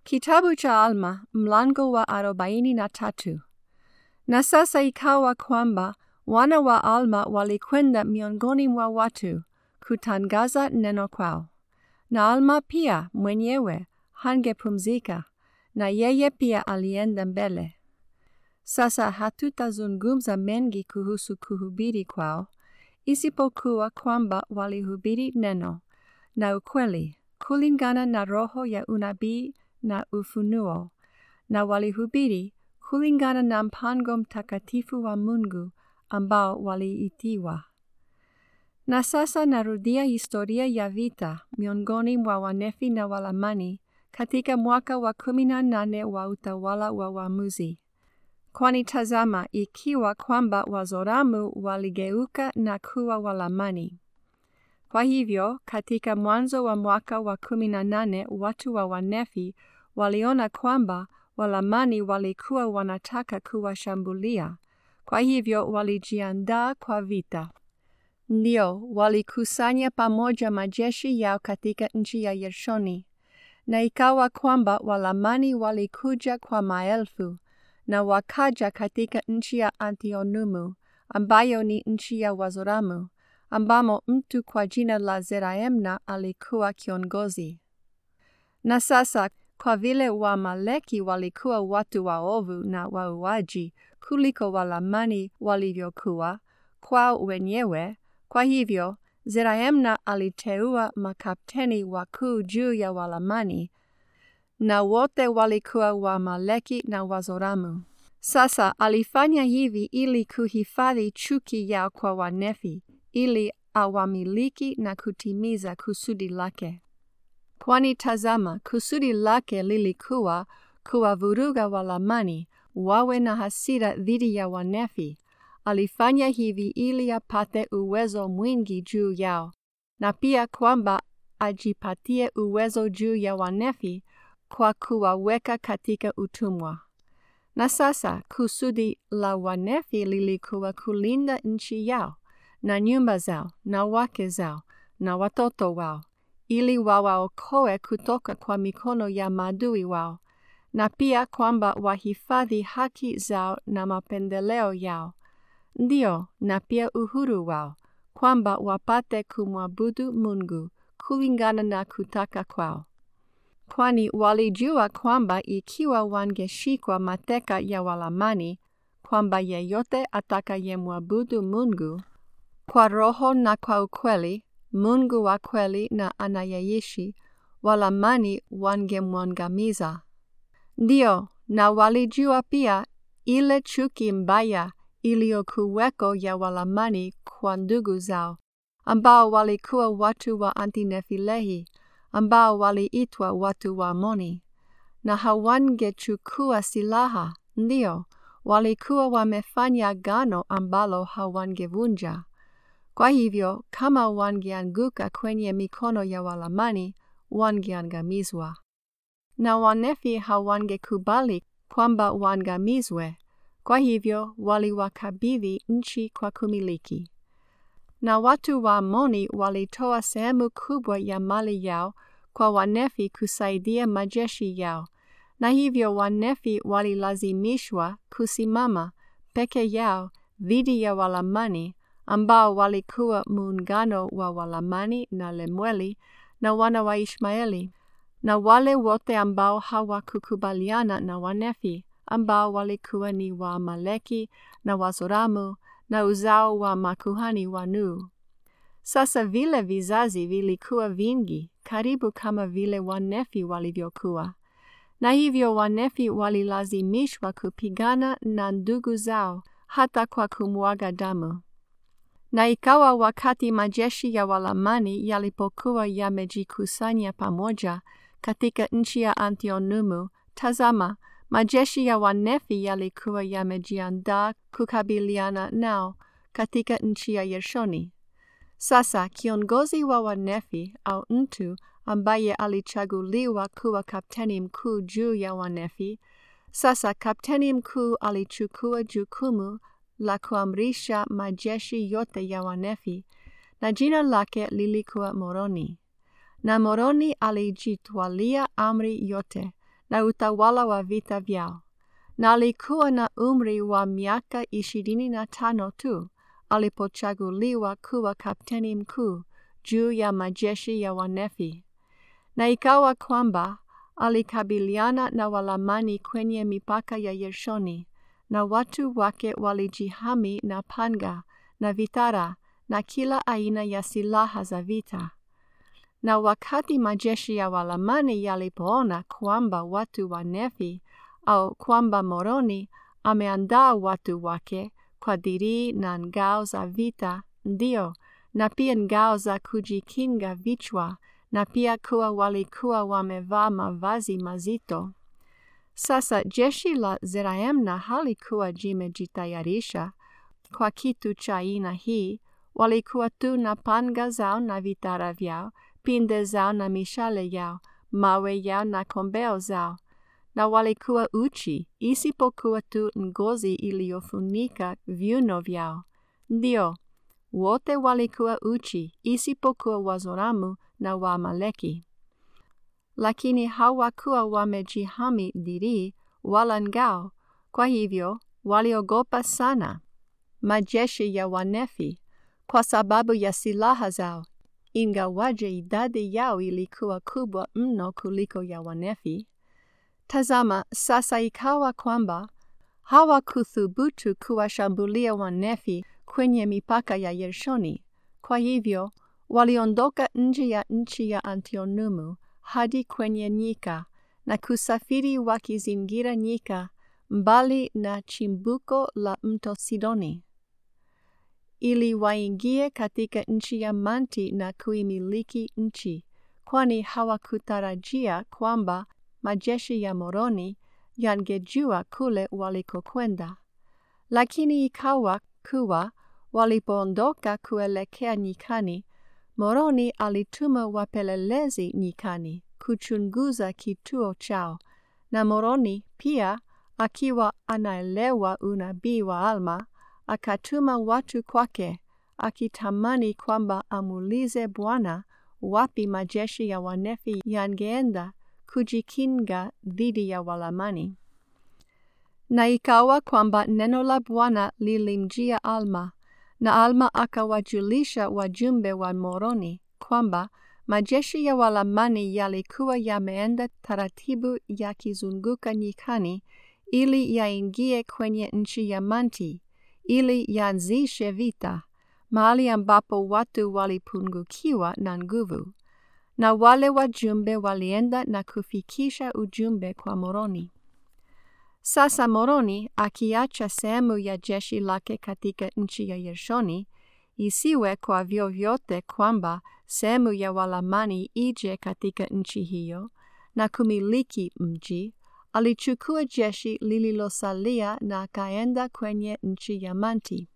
Kitabu cha Alma mlango wa arobaini na tatu. Na sasa ikawa kwamba wana wa Alma walikwenda miongoni mwa watu kutangaza neno kwao. Na Alma pia mwenyewe hangepumzika, na yeye pia alienda mbele. Sasa hatutazungumza mengi kuhusu kuhubiri kwao, isipokuwa kwamba walihubiri neno na ukweli kulingana na roho ya unabii na ufunuo, na walihubiri kulingana na mpango mtakatifu wa Mungu ambao waliitiwa. Na sasa narudia historia ya vita miongoni mwa Wanefi na Walamani katika mwaka wa kumi na nane wa utawala wa waamuzi. Kwani tazama, ikiwa kwamba Wazoramu waligeuka na kuwa Walamani. Kwa hivyo, katika mwanzo wa mwaka wa kumi na nane watu wa Wanefi waliona kwamba Walamani walikuwa wanataka kuwashambulia, kwa hivyo walijiandaa kwa vita. Ndio, walikusanya pamoja majeshi yao katika nchi ya Yershoni, na ikawa kwamba Walamani walikuja kwa maelfu, na wakaja katika nchi ya Antionumu, ambayo ni nchi ya Wazoramu, ambamo mtu kwa jina la Zeraemna alikuwa kiongozi. Na sasa kwa vile Waamaleki walikuwa watu waovu na wauaji kuliko Walamani walivyokuwa kwao wenyewe, kwa hivyo Zeraemna aliteua makapteni wakuu juu ya Walamani, na wote walikuwa Waamaleki na Wazoramu. Sasa alifanya hivi ili kuhifadhi chuki yao kwa Wanefi, ili awamiliki na kutimiza kusudi lake. Kwani tazama, kusudi lake lilikuwa kuwavuruga Walamani wawe na hasira dhidi ya Wanefi. Alifanya hivi ili apate uwezo mwingi juu yao, na pia kwamba ajipatie uwezo juu ya Wanefi kwa kuwaweka katika utumwa. Na sasa kusudi la Wanefi lilikuwa kulinda nchi yao na nyumba zao na wake zao na watoto wao ili wawaokoe kutoka kwa mikono ya maadui wao, na pia kwamba wahifadhi haki zao na mapendeleo yao, ndio, na pia uhuru wao, kwamba wapate kumwabudu Mungu kulingana na kutaka kwao. Kwani walijua kwamba ikiwa wangeshikwa mateka ya Walamani, kwamba yeyote atakayemwabudu Mungu kwa roho na kwa ukweli Mungu wa kweli na anayeishi, Walamani wangemwangamiza. Ndio, na walijua pia ile chuki mbaya iliyokuweko ya Walamani kwa ndugu zao, ambao walikuwa watu wa Antinefilehi, ambao waliitwa watu wa Amoni, na hawangechukua silaha. Ndio, walikuwa wamefanya agano ambalo hawangevunja. Kwa hivyo kama wangeanguka kwenye mikono ya Walamani, wangeangamizwa. Na Wanefi hawangekubali kwamba waangamizwe, kwa hivyo waliwakabidhi nchi kwa kumiliki. Na watu wa Amoni walitoa sehemu kubwa ya mali yao kwa Wanefi kusaidia majeshi yao, na hivyo Wanefi walilazimishwa kusimama peke yao dhidi ya Walamani ambao walikuwa muungano wa Walamani na Lemweli na wana wa Ishmaeli na wale wote ambao hawakukubaliana na Wanefi ambao walikuwa ni Waamaleki na Wazoramu na uzao wa makuhani wa Nuhu. Sasa vile vizazi vilikuwa vingi karibu kama vile Wanefi walivyokuwa, na hivyo Wanefi walilazimishwa kupigana na ndugu zao hata kwa kumwaga damu. Na ikawa wakati majeshi ya Walamani yalipokuwa yamejikusanya pamoja katika nchi ya Antionumu, tazama, majeshi ya Wanefi yalikuwa yamejiandaa kukabiliana nao katika nchi ya Yershoni. Sasa kiongozi wa Wanefi au mtu ambaye alichaguliwa kuwa kapteni mkuu juu ya Wanefi, sasa kapteni mkuu alichukua jukumu la kuamrisha majeshi yote ya Wanefi, na jina lake lilikuwa Moroni. Na Moroni alijitwalia amri yote, na utawala wa vita vyao, na alikuwa na umri wa miaka ishirini na tano tu alipochaguliwa kuwa kapteni mkuu juu ya majeshi ya Wanefi. Na ikawa kwamba alikabiliana na Walamani kwenye mipaka ya Yershoni, na watu wake walijihami na panga na vitara na kila aina ya silaha za vita. Na wakati majeshi ya Walamani yalipoona kwamba watu wa Nefi au kwamba Moroni ameandaa watu wake kwa dirii na ngao za vita, ndio, na pia ngao za kujikinga vichwa, na pia kuwa walikuwa wamevaa mavazi mazito. Sasa jeshi la Zeraemna halikuwa jimejitayarisha kwa kitu cha aina hii, walikuwa tu na panga zao na vitara vyao, pinde zao na mishale yao, mawe yao na kombeo zao, na walikuwa uchi, isipokuwa tu ngozi iliyofunika viuno vyao. Ndio, wote walikuwa uchi, isipokuwa Wazoramu na Waamaleki. Lakini hawakuwa wamejihami dirii wala ngao, kwa hivyo waliogopa sana majeshi ya Wanefi kwa sababu ya silaha zao, ingawaje idadi yao ilikuwa kubwa mno kuliko ya Wanefi. Tazama, sasa ikawa kwamba hawakuthubutu kuwashambulia Wanefi kwenye mipaka ya Yershoni. Kwa hivyo waliondoka nje ya nchi ya Antionumu hadi kwenye nyika na kusafiri wakizingira nyika mbali na chimbuko la mto Sidoni ili waingie katika nchi ya Manti na kuimiliki nchi, kwani hawakutarajia kwamba majeshi ya Moroni yangejua kule walikokwenda. Lakini ikawa kuwa walipoondoka kuelekea nyikani, Moroni alituma wapelelezi nyikani kuchunguza kituo chao, na Moroni pia akiwa anaelewa unabii wa Alma, akatuma watu kwake akitamani kwamba amuulize Bwana wapi majeshi ya Wanefi yangeenda kujikinga dhidi ya Walamani. Na ikawa kwamba neno la Bwana lilimjia Alma, na Alma akawajulisha wajumbe wa Moroni kwamba majeshi ya Walamani yalikuwa yameenda taratibu yakizunguka nyikani ili yaingie kwenye nchi ya Manti ili yaanzishe vita mahali ambapo watu walipungukiwa na nguvu. Na wale wajumbe walienda na kufikisha ujumbe kwa Moroni. Sasa Moroni akiacha sehemu ya jeshi lake katika nchi ya Yershoni, isiwe kwa vyovyote kwamba sehemu ya Walamani ije katika nchi hiyo na kumiliki mji, alichukua jeshi lililosalia na akaenda kwenye nchi ya Manti.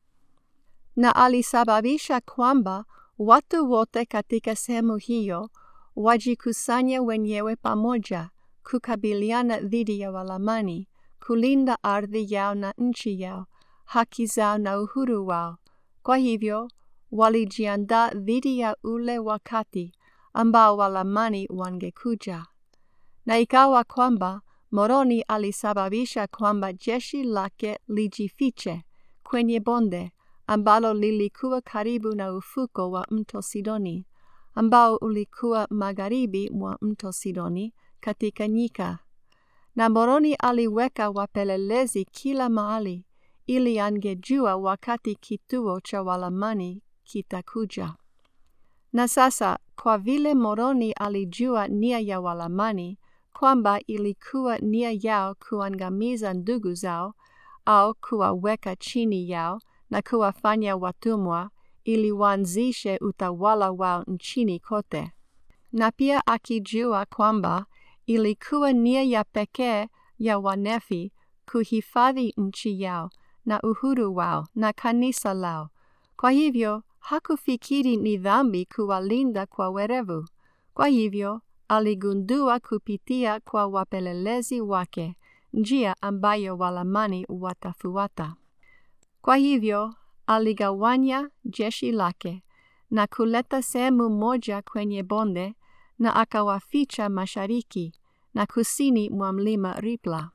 Na alisababisha kwamba watu wote katika sehemu hiyo wajikusanye wenyewe pamoja kukabiliana dhidi ya Walamani, kulinda ardhi yao na nchi yao, haki zao na uhuru wao. Kwa hivyo walijiandaa dhidi ya ule wakati ambao Walamani wangekuja. Na ikawa kwamba Moroni alisababisha kwamba jeshi lake lijifiche kwenye bonde ambalo lilikuwa karibu na ufuko wa mto Sidoni, ambao ulikuwa magharibi mwa mto Sidoni katika nyika. Na Moroni aliweka wapelelezi kila mahali ili angejua wakati kituo cha Walamani kitakuja. Na sasa kwa vile Moroni alijua nia ya Walamani kwamba ilikuwa nia yao kuangamiza ndugu zao au kuwaweka chini yao na kuwafanya watumwa ili waanzishe utawala wao nchini kote, na pia akijua kwamba ilikuwa nia ya pekee ya Wanefi kuhifadhi nchi yao na uhuru wao na kanisa lao. Kwa hivyo hakufikiri ni dhambi kuwalinda kwa werevu. Kwa hivyo aligundua kupitia kwa wapelelezi wake njia ambayo Walamani watafuata. Kwa hivyo aligawanya jeshi lake na kuleta sehemu moja kwenye bonde na akawaficha mashariki na kusini mwa mlima Ripla.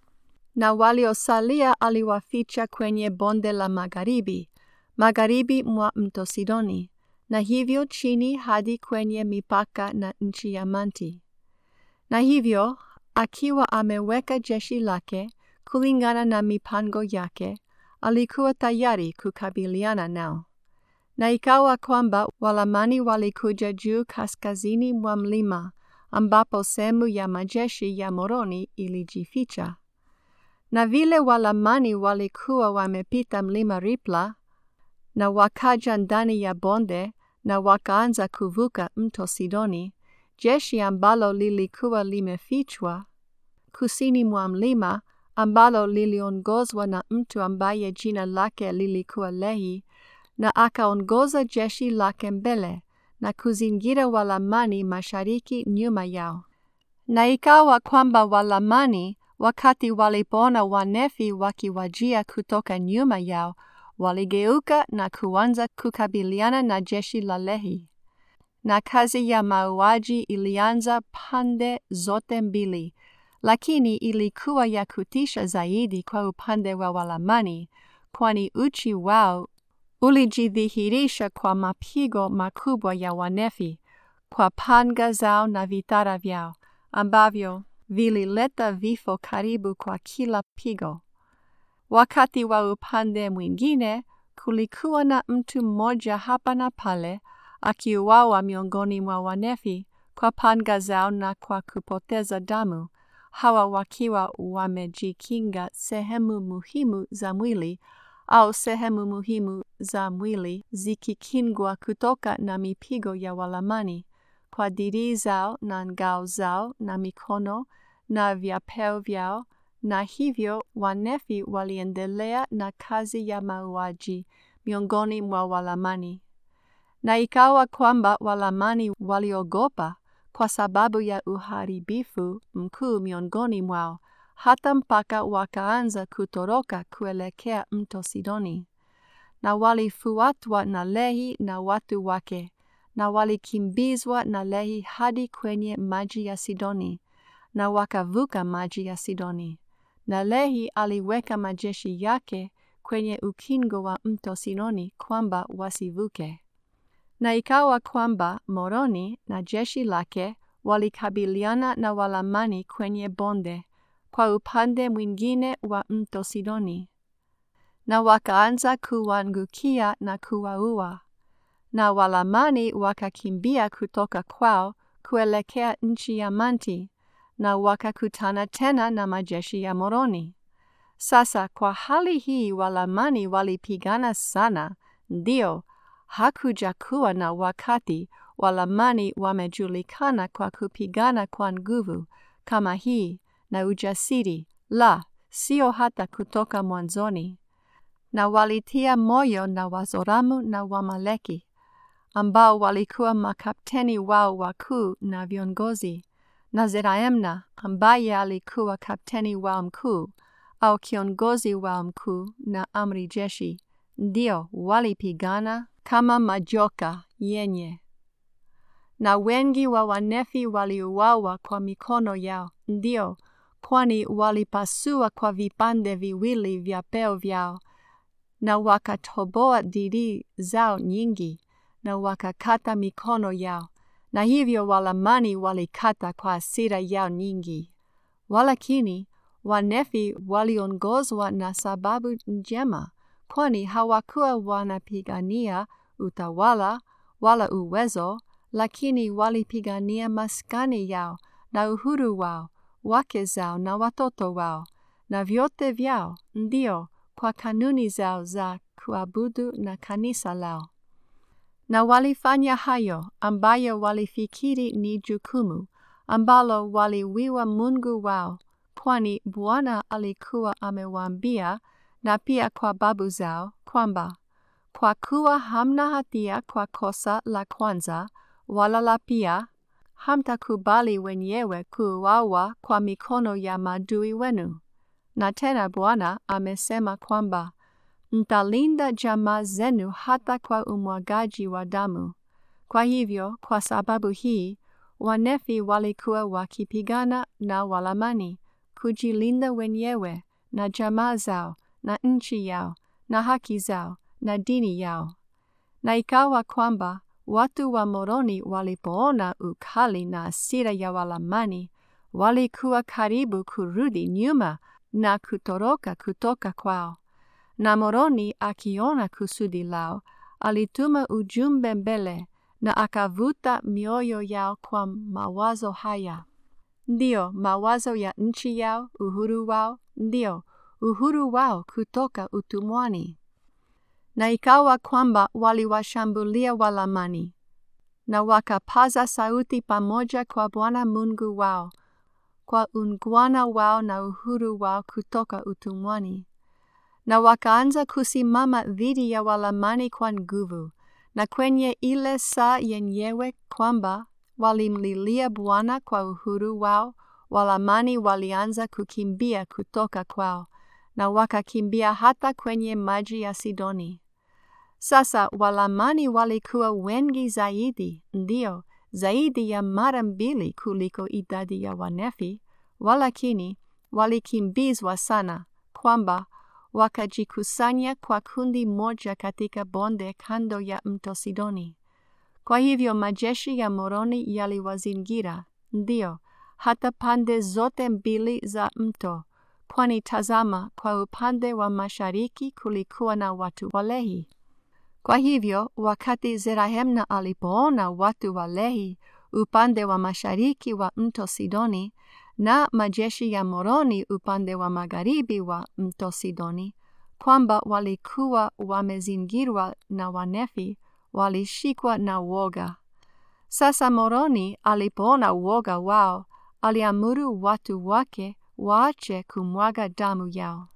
Na waliosalia aliwaficha kwenye bonde la magharibi, magharibi mwa mto Sidoni, na hivyo chini hadi kwenye mipaka na nchi ya Manti. Na hivyo akiwa ameweka jeshi lake kulingana na mipango yake, alikuwa tayari kukabiliana nao. Na ikawa kwamba Walamani walikuja juu kaskazini mwa mlima, ambapo sehemu ya majeshi ya Moroni ilijificha. Na vile Walamani walikuwa wamepita mlima Ripla, na wakaja ndani ya bonde, na wakaanza kuvuka mto Sidoni, jeshi ambalo lilikuwa limefichwa kusini mwa mlima, ambalo liliongozwa na mtu ambaye jina lake lilikuwa Lehi, na akaongoza jeshi lake mbele na kuzingira Walamani mashariki nyuma yao. Na ikawa kwamba Walamani wakati walipoona Wanefi wakiwajia kutoka nyuma yao, waligeuka na kuanza kukabiliana na jeshi la Lehi. Na kazi ya mauaji ilianza pande zote mbili, lakini ilikuwa ya kutisha zaidi kwa upande wa Walamani, kwani uchi wao ulijidhihirisha kwa mapigo makubwa ya Wanefi, kwa panga zao na vitara vyao, ambavyo vilileta vifo karibu kwa kila pigo. Wakati wa upande mwingine, kulikuwa na mtu mmoja hapa na pale akiuawa miongoni mwa Wanefi kwa panga zao na kwa kupoteza damu, hawa wakiwa wamejikinga sehemu muhimu za mwili au sehemu muhimu za mwili zikikingwa kutoka na mipigo ya Walamani kwa dirii zao na ngao zao na mikono na vyapeo vyao, na hivyo Wanefi waliendelea na kazi ya mauaji miongoni mwa Walamani. Na ikawa kwamba Walamani waliogopa kwa sababu ya uharibifu mkuu miongoni mwao, hata mpaka wakaanza kutoroka kuelekea mto Sidoni. Na walifuatwa na Lehi na watu wake, na walikimbizwa na Lehi hadi kwenye maji ya Sidoni, na wakavuka maji ya Sidoni. Na Lehi aliweka majeshi yake kwenye ukingo wa mto Sidoni kwamba wasivuke. Na ikawa kwamba Moroni na jeshi lake walikabiliana na Walamani kwenye bonde kwa upande mwingine wa mto Sidoni, na wakaanza kuwaangukia na kuwaua. Na Walamani wakakimbia kutoka kwao kuelekea nchi ya Manti, na wakakutana tena na majeshi ya Moroni. Sasa kwa hali hii Walamani walipigana sana, ndio hakuja kuwa na wakati Walamani wamejulikana kwa kupigana kwa nguvu kama hii na ujasiri, la sio hata kutoka mwanzoni. Na walitia moyo na Wazoramu na Wamaleki, ambao walikuwa makapteni wao wakuu na viongozi, na Zeraemna ambaye alikuwa kapteni wao mkuu au kiongozi wao mkuu na amri jeshi, ndio walipigana kama majoka yenye. Na wengi wa Wanefi waliuawa kwa mikono yao, ndio, kwani walipasua kwa vipande viwili vyapeo vyao, na wakatoboa dirii zao nyingi, na wakakata mikono yao, na hivyo Walamani walikata kwa hasira yao nyingi. Walakini Wanefi waliongozwa na sababu njema, kwani hawakuwa wanapigania utawala wala uwezo, lakini walipigania maskani yao na uhuru wao, wake zao na watoto wao, na vyote vyao, ndio kwa kanuni zao za kuabudu na kanisa lao. Na walifanya hayo ambayo walifikiri ni jukumu ambalo waliwiwa Mungu wao, kwani Bwana alikuwa amewaambia na pia kwa babu zao kwamba kwa kuwa hamna hatia kwa kosa la kwanza wala la pia, hamtakubali wenyewe kuuawa kwa mikono ya maadui wenu. Na tena Bwana amesema kwamba mtalinda jamaa zenu hata kwa umwagaji wa damu. Kwa hivyo, kwa sababu hii, Wanefi walikuwa wakipigana na Walamani kujilinda wenyewe na jamaa zao na nchi yao na haki zao na dini yao. Na ikawa kwamba watu wa Moroni walipoona ukali na hasira ya Walamani, walikuwa karibu kurudi nyuma na kutoroka kutoka kwao. Na Moroni akiona kusudi lao, alituma ujumbe mbele na akavuta mioyo yao kwa mawazo haya. Ndiyo, mawazo ya nchi yao, uhuru wao, ndiyo, uhuru wao kutoka utumwani. Na ikawa kwamba waliwashambulia Walamani na wakapaza sauti pamoja kwa Bwana Mungu wao, kwa ungwana wao na uhuru wao kutoka utumwani. Na wakaanza kusimama dhidi ya Walamani kwa nguvu, na kwenye ile saa yenyewe kwamba walimlilia Bwana kwa uhuru wao, Walamani walianza kukimbia kutoka kwao, na wakakimbia hata kwenye maji ya Sidoni. Sasa Walamani walikuwa wengi zaidi, ndio, zaidi ya mara mbili kuliko idadi ya Wanefi, walakini walikimbizwa sana, kwamba wakajikusanya kwa kundi moja katika bonde kando ya mto Sidoni. Kwa hivyo majeshi ya Moroni yaliwazingira, ndio, hata pande zote mbili za mto, kwani tazama, kwa upande wa mashariki kulikuwa na watu wa Lehi. Kwa hivyo wakati Zerahemna alipoona watu wa Lehi upande wa mashariki wa mto Sidoni na majeshi ya Moroni upande wa magharibi wa mto Sidoni, kwamba walikuwa wamezingirwa na Wanefi, walishikwa na woga. Sasa Moroni alipoona woga wao, aliamuru watu wake waache kumwaga damu yao.